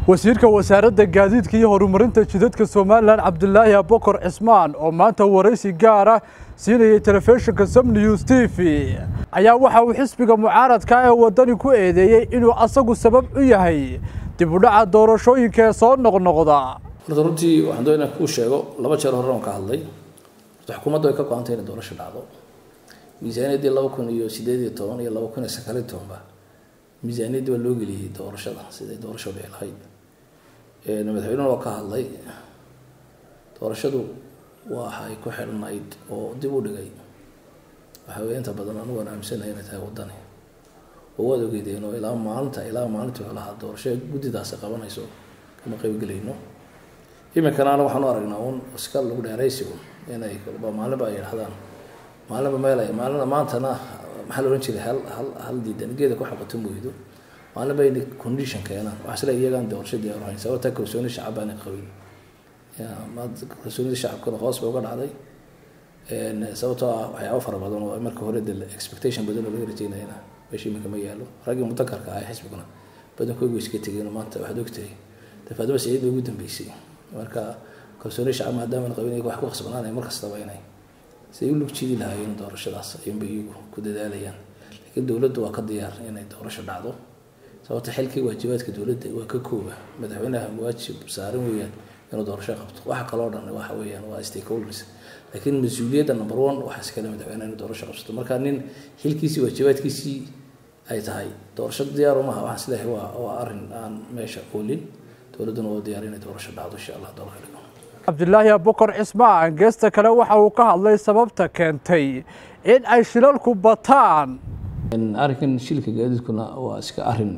wasiirka wasaaradda gaadiidka iyo horumarinta jidadka somalilan cabdulaahi abokor cismaan oo maanta waraysi gaara siinayay telefishinka sam news t v ayaa waxa uu xisbiga mucaaradka ee waddani ku eedeeyey inuu asagu sabab u yahay dib u dhaca doorashooyinka ee soo noqnoqda horta runtii waxaan doonaa kuu sheego laba jeer hore oon ka hadlay horta xukuumadda way ka go-antay inay doorasho dhacdo miisaaniyaddii laba kun iyo sideed iyo toban iyo laba kun iyo sagaal iyo tobanba miisaaniyaddii waa loo geliyey doorashada siday doorasho dhici lahayd madaxweynuhuna waa ka hadlay doorashadu waxay ku xidhnayd oo dib u dhigay waxaa weye inta badan anigu aan aaminsanahay inay tahay waddani oo waad ogeydeen oo ilaa maalinta ilaa maalintii wuxuu lahaa doorasho guddidaasi qabanayso kama qaybgelayno iminkana ana waxaan u aragnaa un iska lagu dheeraysi un inay maalinba ay yidhahdaan maalinba meel ay maalina maantana maxaa la odhan jiray hal hal hal diidan geeda ku xaqato mooydo maalinba inay condition keenaan waxaa sila iyagaan doorasho diyaar ahayn sababta kalsooni shacab aanay qabin kalsoonida shacabkana hoos bay uga dhacday sababtoo ah waxyaabo fara badan oo marka hore de expectation badan oo laga rajeynayana meesha iminka ma yaalo raggii mutakarka ah xisbiguna badankoogu iska tegeen maanta waxaad ogtahay dafaadaba saciid bay ugu dambeysay marka kalsooni shacab maadaama la qabin wax ku khasbanaanaya mar kastaba inay siday u lug jidi lahaayeen doorashadaas ayuunbay iyagu ku dadaalayaan laakiin dowladdu waa ka diyaar inay doorasho dhacdo sababta xilkii waajibaadka dowladda waa ka kooba madaxweynaha waajib saaran weeyaan inuu doorasho qabto waxa kaloo dhan waxa weeyaan waa stakeholders laakiin mas-uuliyadda number one waxaa iskale madaxweynaha inuu doorasho qabsato marka nin xilkiisii waajibaadkiisii ay tahay doorasho diyaar umaha waxaan isleeyahay waa waa arrin aan meesha oolin dowladduna waa diyaar inay doorasho dhacdo insha allah doorka dhigo cabdulaahi abokor cismaan geesta kale waxa uu ka hadlay sababta keentay in ay shilalku bataan arrinkan shilka gaadiidkuna waa iska arrin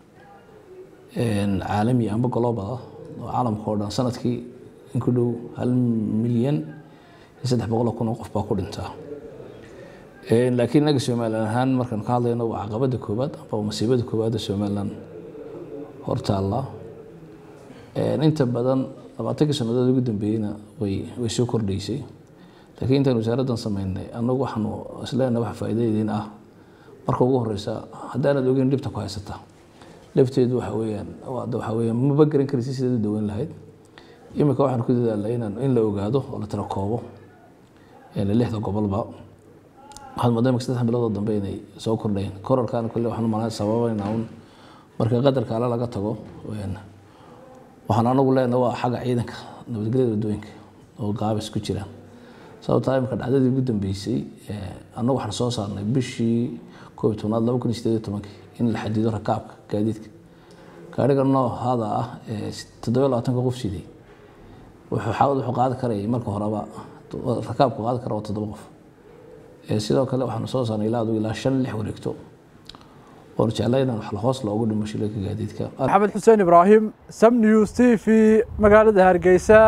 caalami amba global ah oo caalamka oo dhan sanadkii in ku dhow hal milyan iyo saddex boqol oo kun oo qof baa ku dhintaa laakiin inaga somalilan ahaan markaan ka hadlayno waa caqabada koowaad amba masiibada koowaad ee somalilan hortaalla inta badan labaatankii sannadood ugu dambeeyeyna way way soo kordhaysay laakiin intaan wasaaraddan sameynay annagu waxaanu isleenahay waxa faa'iidadeediin ah marka ugu horeysa haddaanad ogeyn dhibta ku haysata lafteedu waxa weeyaan waxa weeyaan maba garan karaysa sidaad u daweyn lahayd iminka waxaan ku dadaalnay inaan in la ogaado oo la tira koobo lixda gobolba waxaad moodaa imika saddex biloodoo dambe inay soo kordhayn korarkaana kolle waxaan u malayn sababaynaa un marka qadarka ale laga tago waxaan anagu leenahay waa xagga ciidanka nabadgelyada waddooyinka oo gaabis ku jiraan sababtaa imika dhacdadii ugu dambeysay annagu waxaan soo saarnay bishii koob iyo tobnaad laba kun iyo sideed iyo tobankii in la xadido rakaabka gaadiidka gaariga noohada ah ee toddoba labaatanka qof siday wuxuu xaawad wuxuu qaadi karayay marka horeba rakaabku qaadi kara waa toddoba qof sidoo kale waxaanu soo saarnay ilaa adigu ilaa shan lix wareegto oonu jeclay inaan wax hoos loogu dhimo shilalka gaadiidka maxamed xuseen ibraahim sam news t v magaalada hargeysa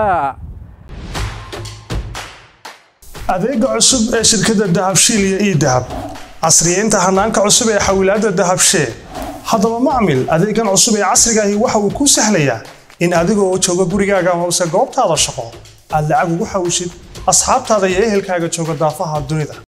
adeega cusub ee shirkadda dahabshiil iyo ii dahab casriyeynta hanaanka cusub ee xawilaadda dahabshee haddaba macmil adeegan cusub ee casrigaahi waxa uu kuu sahlayaa in adigoo jooga gurigaaga hoose goobtaada shaqo aad lacag ugu xawishid asxaabtaada iyo ehelkaaga jooga daafaha dunida